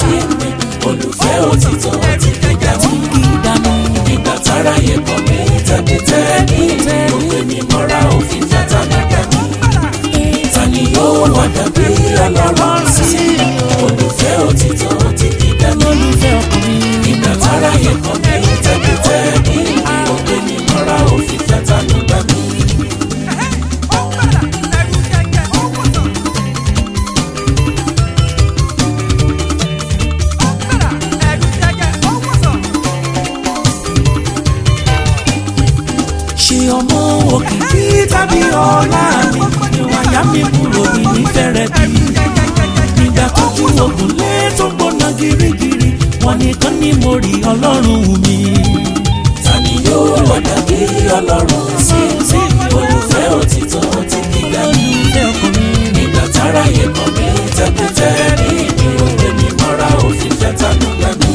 sí mi olùfẹ́ òtítọ́ ti fi dá mi. kí dànù. nígbà tára yẹ kọ́ mi tẹ́bítẹ́bí ló gbé mi mọ́ra òfin fẹ́ta nígbà mi. ta ni yóò wá dàbí ọlọ́run sí mi olùfẹ́ òtítọ́ ti fi dá mi. olùfẹ́ ọkàn mi. nígbà tára yẹ kọ́ mi tẹ́bítẹ́bí ló gbé mi mọ́ra òfin fẹ́ta nígbà mi. ṣe ọmọ òkìkí tàbí ọlá mi ìwà yá mi kúrò ní nífẹ̀rẹ̀ bí. nígbà tójú ogun lé tó gbóná girigiri wọn nìkan ni mo rí ọlọ́run mi. ta ni yóò wá dàbí ọlọ́run sí mi olùfẹ́ òtítọ́ ti fi dá mi. olùfẹ́ ọkàn mi. nígbà tára yẹ kọ́ mi tẹ́tẹ́tẹ́ ní mi ò gbé mi mọ́ra òfin fẹ́ta nígbà mi.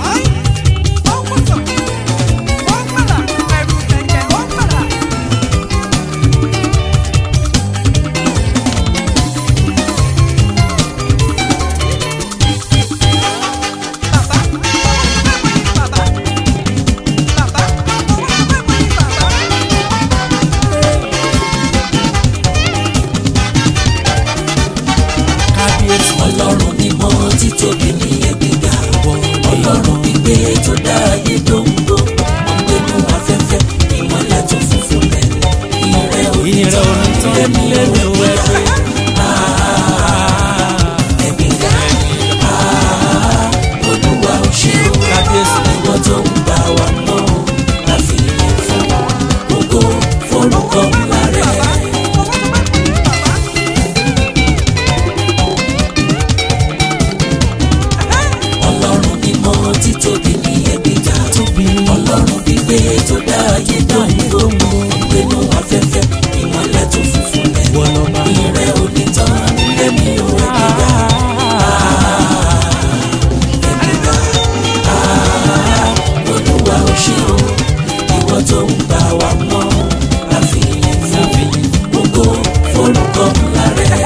kábíyèsí ọlọ́run mímọ́ títóbi ní ẹgbẹ́gà ọlọ́run gbígbé tó dá ayé dóńgbò ọ̀gbẹ́nu afẹ́fẹ́ ìmọ̀lẹ̀ tó funfun lẹ̀ ìrẹ́ ìrẹ̀ onítàn onítàn lẹ́mí lẹ́mi ò òwe ẹgbẹ́. ẹgbẹ́gà olúwa ò ṣe o kábíyèsí ìwọ tó ń bá wa mọ́ láfi ilé fún ògo forúkọ ńlá rẹ̀. ọlọ́run mímọ́ títóbi ní ẹgbẹ́gà tóbi ọlọ́run gbígbé tó dá ayé dánwó gbénú afẹ́fẹ́ ìmọ̀lẹ̀ tó funfun lẹ̀ wọlọ́ba. ìrẹ́ onítàn nílé mi ò ẹgbẹ́gà ẹgbẹ́gà olúwa ò ṣe o ìwọ tó ń bá wa mọ́ àfihàn fún gbogbo forúkọ ńlá rẹ̀.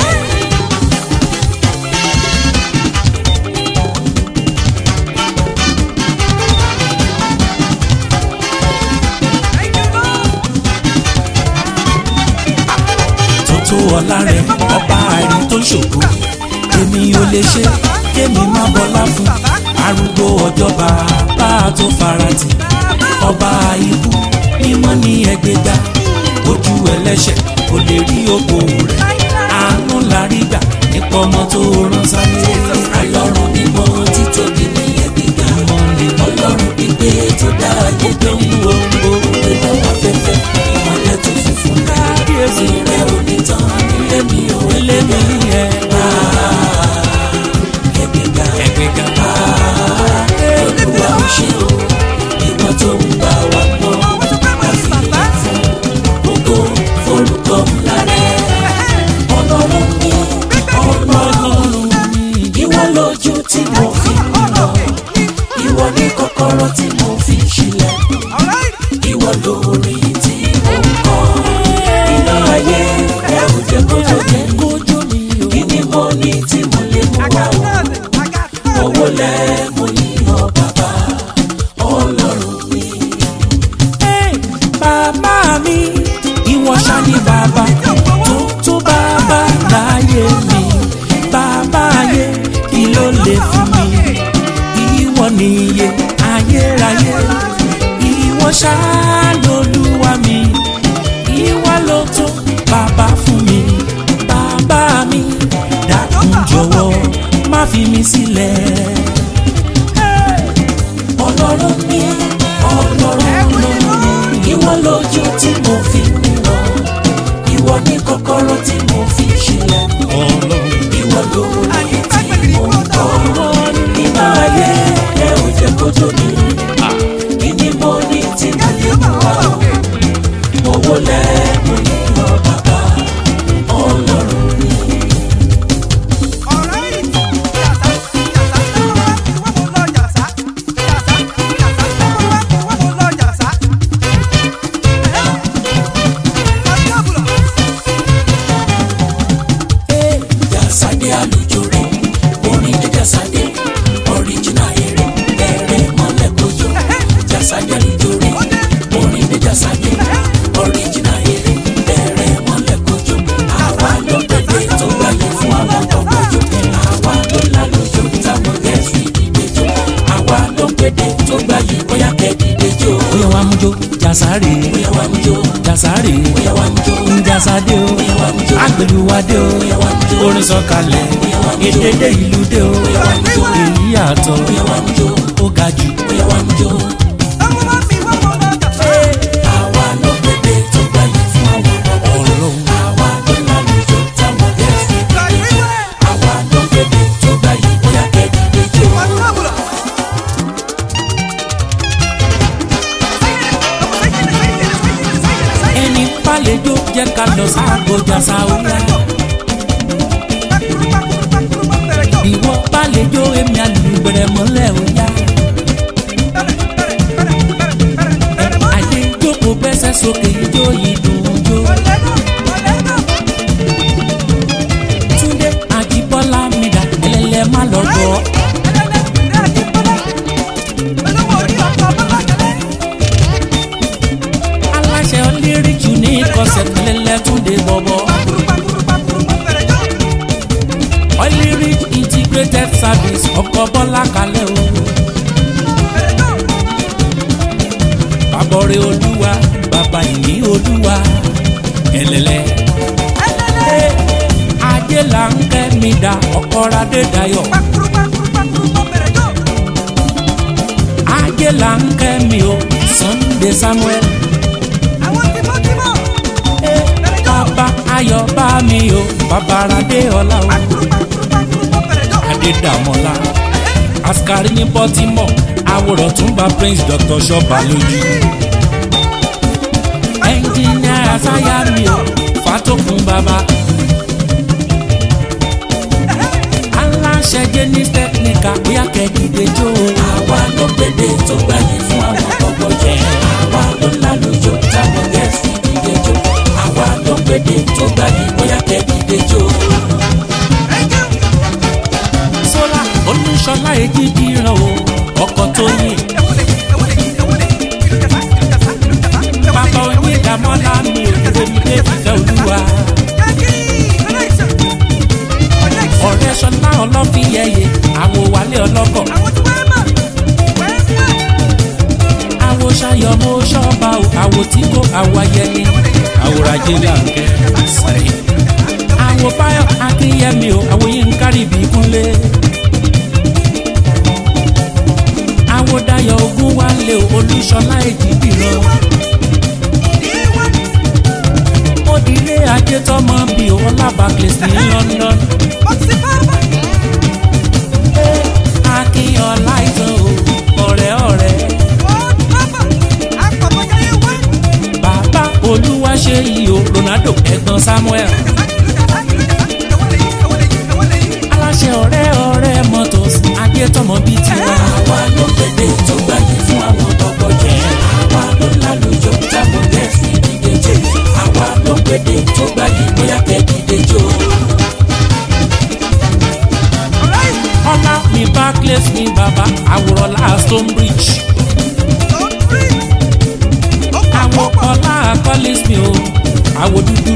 tótó ọlá rẹ̀ ọba àìrí tó ń ṣògo èmi ò lè ṣe kémi má bọlá fún arúgbó ọjọ́ bàbá tó farati ọba ikú mímọ́ ní ẹgbẹ́gbá ojú ẹlẹ́ṣẹ̀ kò lè rí ògo rẹ̀ àánú la rí gbà nípa ọmọ tó rán sáyé ọlọ́run mímọ́ títóbi ní ẹgbẹ́gà ọlọ́run gbígbé tó dá ayé dánwó gbénú afẹ́fẹ́ ìmọ̀lẹ̀ tó funfun lẹ̀ kábíyèsí ìrẹ́ onítàn nílé mi ò lẹ́mi ẹ̀ ẹgbẹ́gà ẹgbẹ́gbá olúwa ò ṣe o ìwọ tó ń bá wa mọ́ àfihàn fún gbogbo forúkọ ńlá rẹ̀ ọlọ́run mi ọlọ́run ìwọ lójú tí mo fi ń lọ ìwọ ní kọ́kọ́rọ́ tí mo fi ń ṣílẹ̀ ìwọ lórí tí mo ń kọ́ iná ayé ẹ ò jẹ́ kójó mi kójó mi ò kí ni mo ní tí mo lè mú wá o owó lẹ́ mo yíyan bàbá ọlọ́run mi. Hey, bàbá mi ìwọ ṣá ni bàbá tó tó bàbá láyé mi bàbá ayé kí ló lè fún mi ìwọ nìyẹ ayérayé ìwọ ṣá lolúwa mi ìwọ ló tó bàbá fún mi bàbá mi dákun jọ̀wọ́ má fi mi sílẹ̀. ọlọ́run mi ọlọ́run mi ìwọ lójú tí mo fi ń lọ ìwọ ní kọ́kọ́rọ́ tí mo fi ń ṣílẹ̀ ìwọ lórí tí mo ń kọ́ iná ayé ẹ ò jẹ́ kójó mi kí ni mo ní tí mo lè mú wá o owó lẹ́ mo yíyan bàbá ọlọ́run mi. gbèdé tó gbà yìí bóyá kẹ́dìdé jó. bóyá wàá mú jó jàsáré bóyá wà mú jó. jàsáré bóyá wà mú jó. njàsádé o bóyá wà mú jó. agbèlúwadé o bóyá wà mú jó. orin sọ̀kalẹ̀ bóyá wà mú jó. èdèdè ìlú dé o bóyá wà mú jó. èyí yàtọ̀ bóyá wà mú jó. ó ga jù. bóyá wà mú jó. àwa ló gbèdé tó gbà yìí fún àwọn bọ̀bọ̀ jó. Ọlọ́run. àwa ló lálùjọ táwọn gẹ̀ẹ́sì dìde. àwa ló gbèdé tó gbà yìí bóyá kẹ́dìdé jó. ẹni pálẹjọ jẹ́ ká lọ sáàgó jàsáwìyà ìwọ pálẹjọ èmi àlùbẹ̀rẹ̀ mọ́lẹ̀ òyà àyè jókòó gbẹ́sẹ̀ sókè ijó yìí dùn jó túndé àjíbọ́lá mi dà ẹlẹ́lẹ́ má lọ gbọ́ aláṣẹ ọlẹ́rìí ní kọsẹ̀ ẹlẹ́lẹ́ túndé bọ̀bọ̀ ọlẹ́rìí integrated service ọkọ̀ bọ́lá kalẹ̀ o bàbọ̀rẹ̀ olúwa bàbá ìní olúwa ẹlẹ́lẹ́ ajé là ń kẹ́ mi dà ọkọ̀ radé dayọ̀ ajé là ń kẹ́ mi o sunday samuel bàbá ayọ̀ bá mi o bàbá radé ọlá o adédàmọ́lá askari ní baltimore àwòrán tún bá prince dr ṣọba lójú ẹnjìnìà àṣàyà mi o fatokun bàbá aláṣẹ jẹnis technical bóyá kẹ́kìdé jó o. àwa ló gbèdé tó gbà yìí fún àwọn bọ̀bọ̀ jó. àwa ló lálùjọ táwọn gẹ̀ẹ́sì dìde jó. àwa ló gbèdé tó gbà yìí bóyá kẹ́dìdé jó. sọlá olùṣọlá èjì dìran o ọkọ tó yìn bàbá onídàmọ́lá mi ò tẹ̀mí dé fífẹ́ olúwa ọ̀rẹ́ sọlá ọlọ́fíyẹyẹ àwọ̀ wálé ọlọ́kọ̀ àwọ̀ ṣayọ̀mọ́ ṣọ́ba o àwọ̀ tí kò àwọ̀ ayẹni àwòrán-ajé làǹkẹ́ sẹ́yìn àwọ̀ báyọ̀ akínyẹmí o àwọ̀ yín ń kárí ibi kúnlé àwọ̀ dayọ̀ ogun wálé o olúṣọlá èjì dìran ó dilé ajé tọmọ bí o ọlábàkìlẹ̀ sí london akínyọ̀lá ìtàn o ọ̀rẹ́ ọ̀rẹ́ bàbá olúwa ṣe yìí o ronaldo ẹ̀gbọ́n samuel aláṣẹ ọ̀rẹ́ ọ̀rẹ́ mọ́tòs ajé tọmọ bíi tiwa. àwa ló gbèdé tó gbà yìí fún àwọn bọ̀bọ̀ jó. àwa ló lálùjọ táwọn gẹ̀ẹ́sì dìde jó. àwa ló gbèdé tó gbà yìí bóyá kẹ́dìdé jó. ọlá mi barclays mi bàbá àwòrán la stonebridge àwọ̀ ọlá collins mi o àwọ̀ dúdú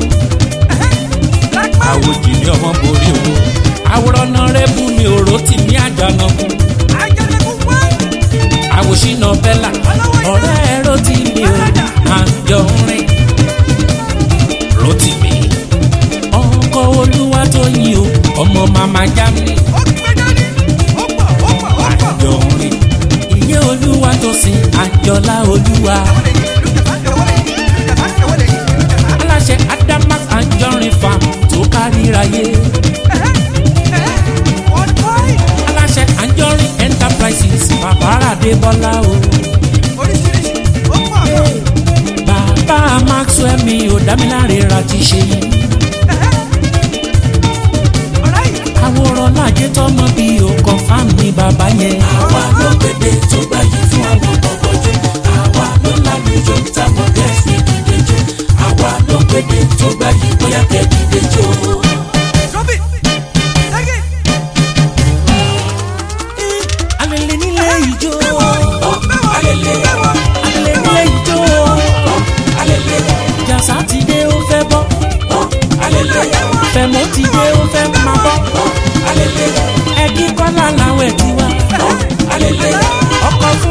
àwọ̀ jìnnì ọmọ borí o àwòrán náà rẹ́bù mi ò rò tì mí àjànàkú àwọ̀ ṣìnà bẹ́là ọ̀rẹ́ ẹ̀ rò tì mí o àjọ ń rìn rò tì mí ọkọ̀ olúwa tó yin o ọmọ màmá germany àjọ ń rìn ìyẹn olúwa tó sin àjọlá olúwa aláṣẹ adamas anjorin farm tó káríráyé aláṣẹ anjorin enterprises bàbáradé bọ́lá o bàbá maxwell mi ò dámiláre ra ti ṣe yìí àwòrán lájẹ tọmọ bíi o confam ní bàbá yẹn àwa ló gbèdé tó gbà yìí fún àwọn bọ̀bọ̀ jó. àwa ló lálùjọ táwọn gẹ̀ẹ́sì dìde jó. àwa ló gbèdé tó gbà yìí bóyá kẹ́dìdé jó. alẹ́lẹ́ nílé ìjó alele alẹ́lẹ́ nílé ìjó alele jàsá ti dé ó fẹ́ bọ́ alele fẹ̀mọ́ ti dé ó fẹ́ máa bọ́ alele ẹ̀kí kọ́lá làwọn ẹ̀ ti wá alele ọkọ̀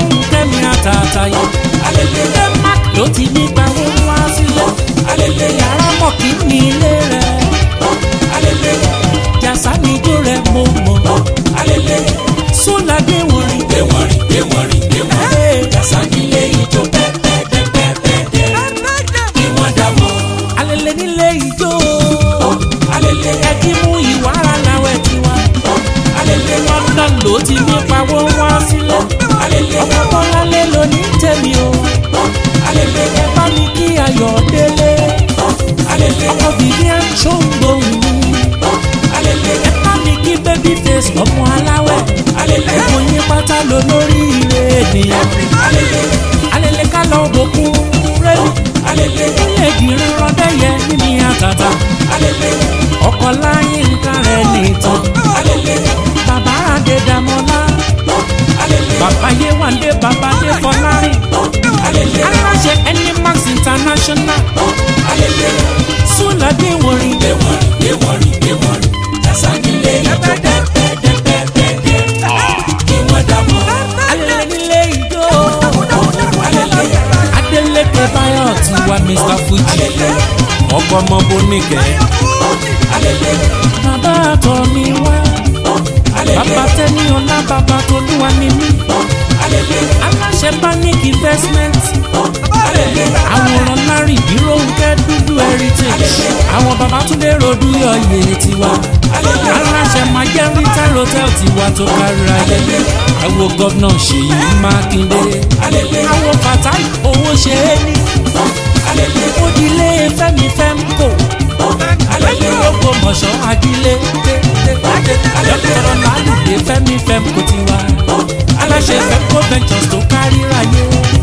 ọmọ aláwẹ̀ alele gbogbo yín pátá ló lórí ire ènìyàn alele alẹ́lẹ́ ká lọ bòkun rẹ́lú alele ilé ìdìrín rọ́dẹ́yẹ níní àtàtà alele ọkọ̀ láyé nǹkan rẹ̀ nìtàn alele bàbá adédàmọ́lá alele bàbá yéwàndé bàbá adéfọlárìn alele aláṣẹ animax international alele súnlọ́dé wòrin ewọrin ewọrin ewọrin tasanile ijó pẹpẹdẹpẹpẹdẹ kí wọn dààmú alẹ́lẹ́ nílé ìjó alele adélékè báyọ̀ ti wá mr fuji ọkọ̀ ọmọ boníkẹ́ alele bàbá àtọ̀ mi wá bàbá tẹ́ni ọlá bàbá tolúwa ni mí alele aláṣẹ panic investment alele àwòrán larry bíròǹkẹ́ dúdú heritage àwọn babatunde rodu yọ̀yẹ tiwa aláṣẹ majẹ́rìntà hotel tiwa tó kárí ayé àwo gọ́vnà ṣèyí mákindé àwo fatai owó ṣe é ní òdìlé fẹ́mi fẹ́mkò gbogbo mọ̀ṣọ́ adílé dọ́kítọ̀rọ̀ lálùdé fẹ́mi fẹ́mkò tiwa aláṣẹ fẹ́mkò ventures tó kárí ayé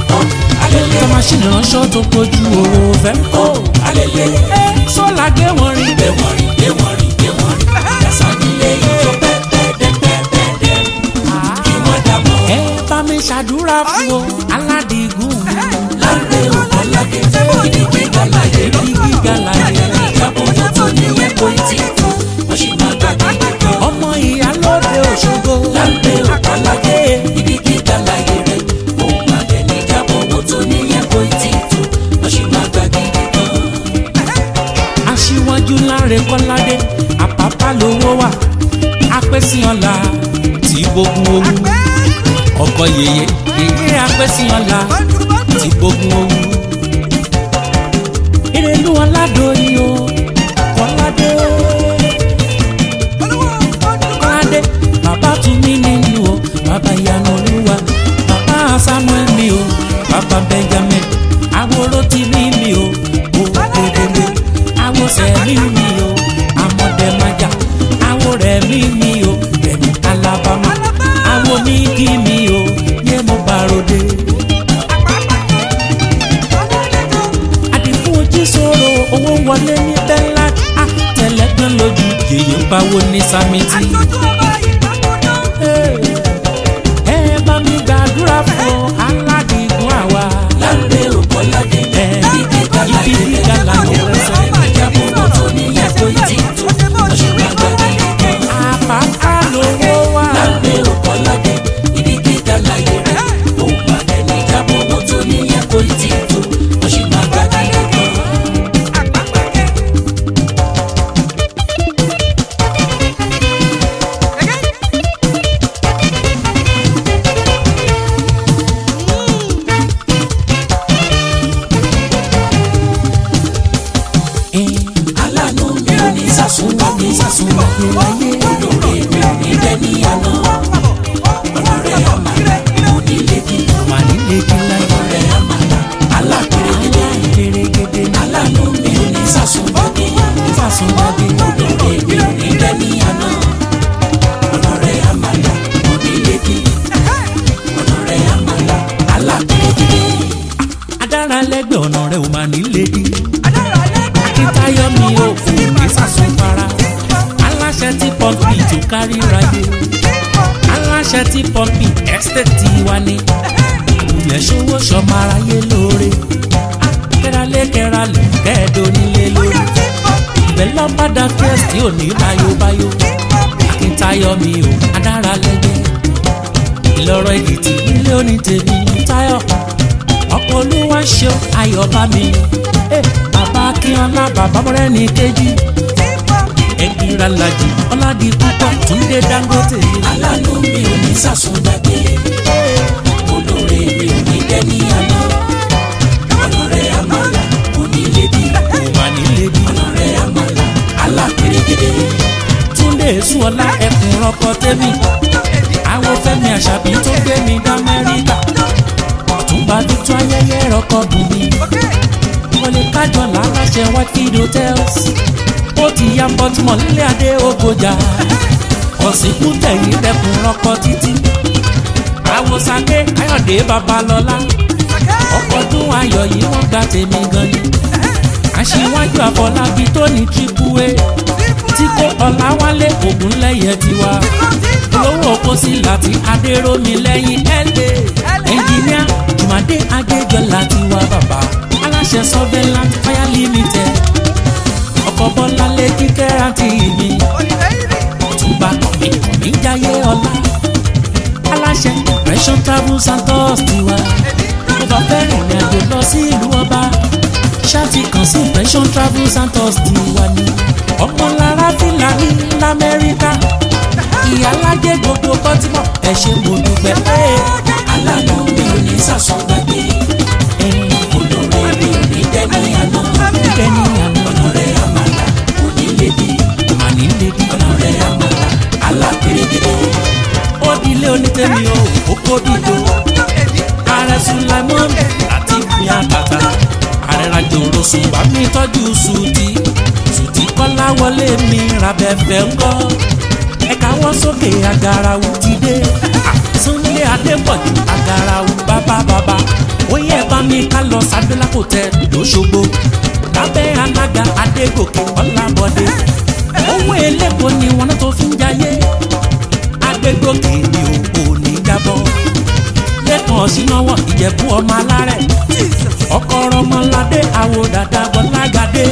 tó máṣíìnì ránṣọ́ tó kojú owó fẹ́mkò sọ́la gbé wọn rí ewọrin ewọrin ewọrin tasanile ijó pẹpẹdẹpẹpẹdẹ kí wọn dààmú ẹ bá mi ṣàdúrà fún o aládìgún mi láńpẹ ògbọnlágẹ ibi gíga láyé rí ní gíga láyé ìjábọ̀ owó tó níyẹn kò tí tó wọ́n sì máa gbàgbé kan. ọmọ ìyálóde òṣogbo láńpẹ ògbọnlágẹ ibi gíga láyé rẹ òun àgbẹ̀ ní ìjábọ̀ owó tó níyẹn kò tí tó wọ́n sì máa gbàgbé kan. aṣíwájú láre kọ́ládé àpápá lówó wà apẹ́síọ́lá tí gbógun owó ọkọ yèyé yèyé apẹ́síọ́lá tí gbógun owó ìrèlú ọ̀làdọ̀yìn o kọ́ládé kọ́ládé bàbá tún mí nínú o bàbá ìyanu olúwa bàbá samuel mi o bàbá benjamin àwòrò tí mi mi o o òdòdó àwọ̀ sẹ́mi mi o àmọ̀dẹ́májà àwọ̀ rẹ̀ mi mi o rẹ̀mí alabama àwọ̀ nígi mi o yé mo bá ròde. àdìfún ojú sòrò owó wọlé ní bẹ́ńlá àtẹlẹgbẹ́ lójú yèyé ń báwo ní sámítì. ẹ bá mi gbàdúrà fún aládìgún àwa. láńpẹ ògbọnlágẹ ẹ ibi gíga láyé ibi rẹ gíga láyé òun rẹ àgbẹ̀ ní ìjábọ̀ owó tó níyẹn kò tí tó wọ́n sì máa gbàgbé kan. àpápá lówó wà. láńpẹ ògbọnlágẹ ibi gíga láyé rẹ òun àgbẹ̀ ní ìjábọ̀ owó tó níyẹn kò tí tó wọ́n sì máa gbàgbé kan. ẹ aláàánú mi ò ní sàsúnwó ní sàsúnwó olóore mi ò ní dẹ́ni àná ọlọ́rẹ́ àmàlà onílẹ̀kì wà nílé kí láyé ọlọ́rẹ́ àmàlà alápèrègèdè gẹ́gẹ́dẹ́ aláàánú mi ò ní sàsúnwó ní fàṣọgbàgbé olóore mi ò ní dẹ́ni àná ọlọ́rẹ́ àmàlà onílẹ̀kì ọlọ́rẹ́ àmàlà alápèrègèdè adára lẹ́gbẹ̀ẹ́ ọ̀nà rẹ̀ ò máa nílé dí. akíntayọ̀ mi ò fún mi sàṣùfara aláṣẹ tí pọ́ǹpì tó kárí ráyé aláṣẹ tí pọ́ǹpì ẹ́sítẹ́ẹ̀tì wa ni àwùyẹ ṣòwò ṣọmọ aráyé lóore kẹ́ralé kẹ́ralé kẹ́ẹ̀dọ́ nílé lórí ìbẹ̀ lọ́padà kẹ́sì ò ní báyóbáyó akíntayọ̀ mi ò adára lẹ́gbẹ̀ẹ́ ìlọrọ èkìtì nílé onítèmi táyọ̀ ọkọ olúwa ṣeun ayọ̀ bá mi Eh, bàbá akínọlá bàbá mọ́rẹ́ni kejì ẹgbìnrin alájì ọ̀làdì púpọ̀ túndé dangote aláàánú mi ò ní sàsúngbàgbé olóore mi ò ní dẹ́ni àná ọlọ́rẹ́ àmàlà onílẹ̀kì kò má nílé bí ọlọ́rẹ́ àmàlà alápèrègèdè túndé èsùọlá ẹkùn rọkọ tẹmí àwọn fẹmi àṣàbí tó gbé mi dá amẹ́ríkà ọ̀túnba tuntun ayẹyẹ rọkọ bùnmi wọlé kájọ làláṣẹ whitefield hotels ó ti ya bọ́túmọ̀ nílé adé ògbójà ọ̀sìnkú tẹ̀yìn rẹ̀kùn rọ́kọ títí àwòsàké káyọ̀dé babalọ́lá ọkọ̀dún ayọ̀ yìí wọ́n gba tèmi gan ni aṣíwájú àfọlábí tó ní triple a tí kò ọ̀làwálé ògúnlẹ̀yẹ tiwa olówó kò sí láti adéròmí lẹ́yìn ẹ̀lẹ́ ẹnjìníà jùmọ̀dé adéjọlá tiwa bàbá aláṣẹ surveillance fire limited ọkọ̀ bọ́lá lé kíkẹ́ àti ìmí túbà kọ̀mí kọ̀mí jáyé ọlá aláṣẹ impression travels and tours tiwa tó bá fẹ́ rìnrìn àjò lọ sí ìlú ọba ṣáàtì kan sí impression travels and tours tiwa ni ọmọlára fìlàní lamẹ́ríkà ìyálájẹ gbogbo bọ́tímọ̀ ẹ ṣe mo dúpẹ́ pé alánà mi ò ní sàsùn gbàgbé olóore mi ò ní dẹ́ni àná ẹni àná ọ̀nà rẹ̀ àmàlà òní lédi màní lédi ọ̀nà rẹ̀ àmàlà alápèrègèdè ó dilé onítẹ̀mí o ó kó dìbò ààrẹ sulaimon àti ìpín àkàtà ààrẹ rajòrò ṣùgbà mi tọ́jú sùtì sùtì kọ́lá wọlé mi rabẹ́fẹ́ ńkọ́ ẹ̀ka wọ́n sókè agarawu ti dé súnlé adépọ̀jù agarawu bàbá bàbá ó yẹ bá mi ká lọ sábẹ́lá kò tẹ lóṣogbo lábẹ́ alága adégòkè ọlábọ̀dé owó elépo ni wọn náà tó fi ń jayé agbégbòkè ni òkò ní jábọ́ lẹ́kàn ọ̀sìnáwọ̀ ìjẹ̀bú ọmọ alárẹ̀ ọkọ̀ ọmọládé àwò dàda bọ́lágadé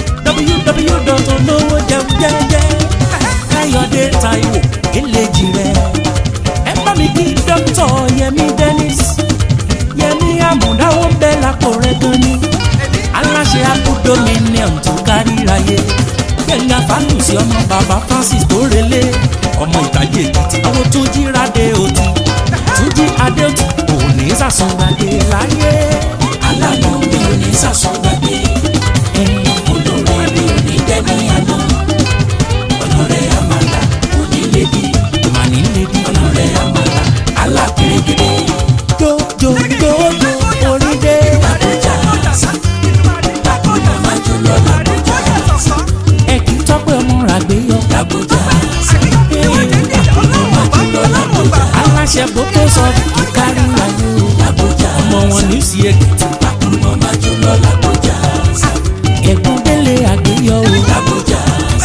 www jẹun jẹ́jẹ́ káyọ̀dé taiwo eléjì rẹ̀ ẹ bá mi kí dókítà yẹmi dennis yẹmi àmúdáwọ̀ ń bẹ lápò rẹ̀ gan ni aláṣẹ abúdominium tó kárí ráyé gbẹ̀ngà fánùsì ọmọ bàbá francis tó relé ọmọ ìtàjì èkìtì àwọn tó jí radé òtí tó jí adé òtí òní sàsùngbàdé láyé. alánà mi ò ní sàsùn gbàgbé olóore mi ò ní dẹ́ni àná ọ̀nà rẹ̀ àmàlà òní lédi màní lédi ọ̀nà rẹ̀ àmàlà alápèrègèdè jójójójó orí dé. àbújá màmá jùlọ làbújá ẹ kì í tọ́pẹ́ ọmọ ràgbé yọ. làbújá màmá jùlọ làbújá aláṣẹ bókè sọ kí kárí ayé o. làbújá ọmọ wọn ní sí èkìtì màmá jùlọ làbújá ẹ̀gbọ́n délé àgbéyọ o. làbújá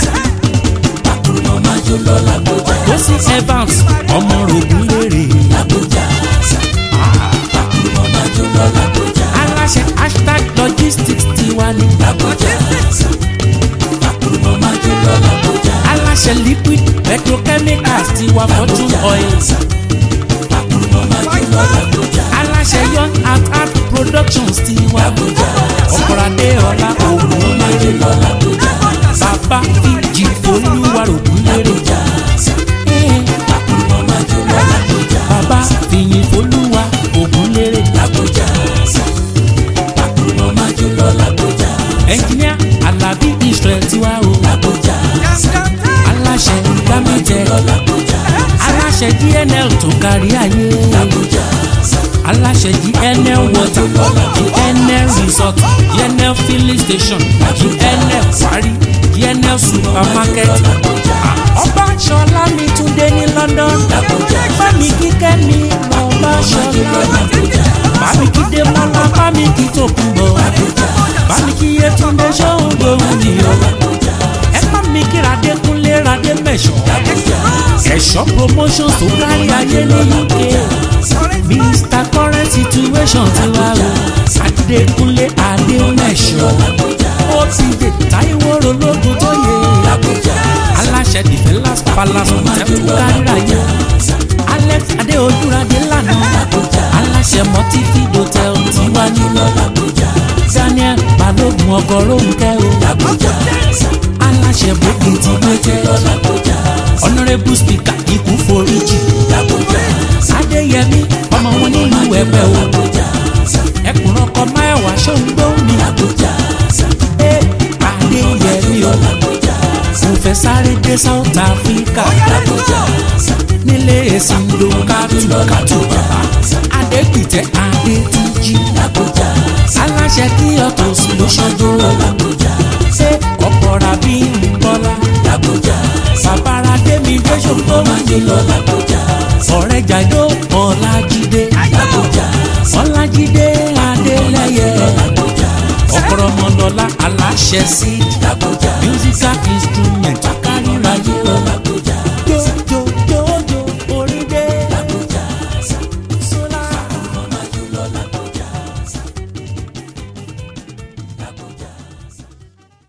màmá jùlọ làbújá Josi Evans ọmọ rògùn lérè. làbújá màmá jùlọ làbújá aláṣẹ hashtag logistics tiwa ni. làbújá màmá jùlọ làbújá aláṣẹ liquid petrochemicals tiwa fortune oil. màmá jùlọ làbújá aláṣẹ young art art productions tiwa. làbújá ọ̀pọ̀lọdé ọ̀la ògùn màmá lérè. jùlọ làbújá bàbá fíjì olúwa rògùn lérè. làbújá màmá jùlọ làbújá bàbá fìyìn olúwa ògùn lérè. làbújá màmá jùlọ làbújá ẹnjìníà alábí israel tiwa o. làbújá aláṣẹ gbàmíjẹ làbújá aláṣẹ dnl tó kárí ayé. làbújá aláṣẹ gnl water gnl resort gnl filling station gnl quarry gnl supermarket ọba ṣọlá mi tún dé ní london bámi kíkẹ́ mi lọ́ba ṣọlá bámi kí dé mọ́lá bámi kí tó kún bọ̀ bámi kí yẹtúndé ṣóhun gbóhùn nìyọ ẹ bá mi kí radé kúnlé radé mẹ́ṣọ́ ẹ̀ṣọ́ promotions tó kárí ayé ní uk mr current situation ti wá o adékúnlé adémẹ̀ṣọ́ ó ti dé táíwò rológun tó yẹ aláṣẹ defenders palace hotel tó kárí ayé alex adéojúradé lánàá aláṣẹ multi-feed hotel ti wá ní daniel balógun ọgọrùn kẹ o aláṣẹ bókè ti gbé jẹ honourable speaker ikú foríjì adéyẹmí ọmọ wọn nílùú ẹgbẹ o ẹkùn ọkọ máyàwá ṣóńgbó mi ẹ adéyẹmí o mo fẹ́ sáré dé south africa nílé èsìndò kátùkátù bàbá adépìtẹ́ adétúnjì aláṣẹ kí ọ̀tọ̀ sí ló ṣojú ṣé ọ̀pọ̀ra bí ń bọ́lá bàbára dé mi dé ṣògbó ṣẹ̀ sí